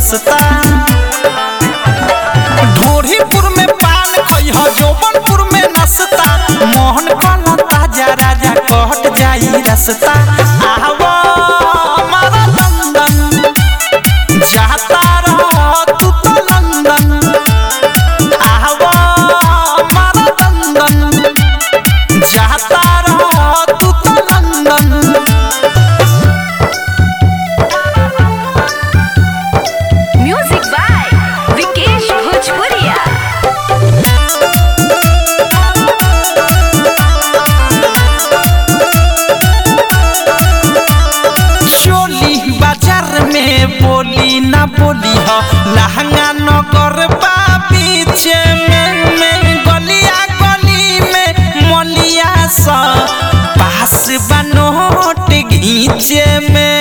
रसता ढोरीपुर में पान खइह जौबनपुर में नसता मोहन कला ताजा राजा कहत जाई रसता आवा हमारा लंदन जाता रह तू तो लंदन आवा हमारा लंदन जाता रह तू तो लंदन म्यूजिक बाय विकेश भोजपुरिया चोली बाजार में बोली ना बोली हो लहंगा नगर बा पीछे में में गलिया गली में मलिया सा पास बनोट घीचे में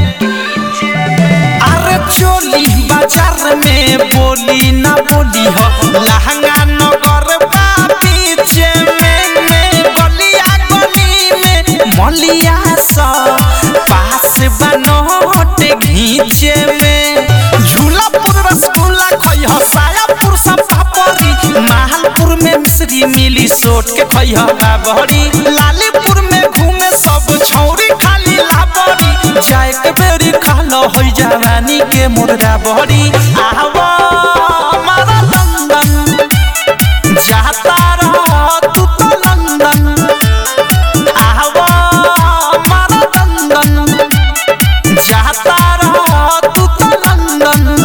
अरे चोली बाजार में बोली ना बोली हो लहंगा नगर बा पीछे में में गलिया गली में मलिया सा पास बनोट घीचे में झूलापुर रसगुल्ला खइह सायापुर सब पापड़ी माहलपुर में मिश्री मिली सोट के खइह बाबरी लालीपुर में घूमे सब छौरी खाली लाबरी जाए के बेरी खालो होई जवानी के मुर्गा बहरी आवा हमारा लंदन जाता रह तू तो लंदन आवा हमारा लंदन जाता रह तू तो लंदन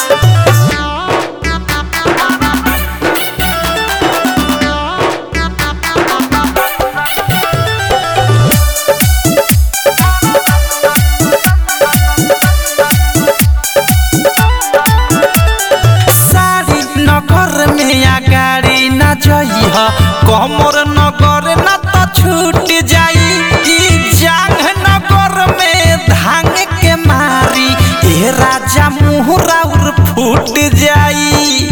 सारी नगर में या गाड़ी न जइह कमर नगर न त छूट जाई ई जांग नगर में धांग के मारी ए राजा मुहरा उर फूट जाई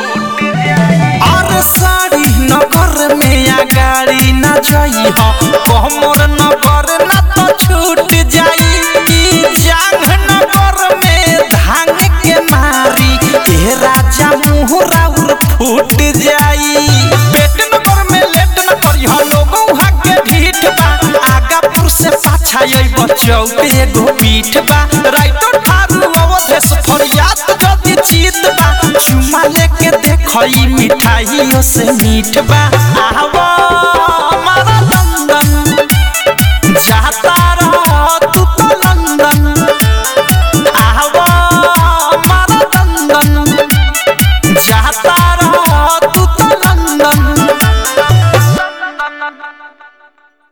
और सारी नगर में या गाड़ी न जइह कमर नगर न त छूट जाई ई जांग नगर में धांग के मारी ए राजा मुहरा उर फूट जाई पेट नगर में लेट न करिह लोगों हाके ढीठ बा आगापुर से पाछा आई बचौ पे एगो पीठ बा राइतो ठारू अवधेश फरियाद जदी जीत बा चुमा लेके देखई मिठाइयों से मीठ बा आवा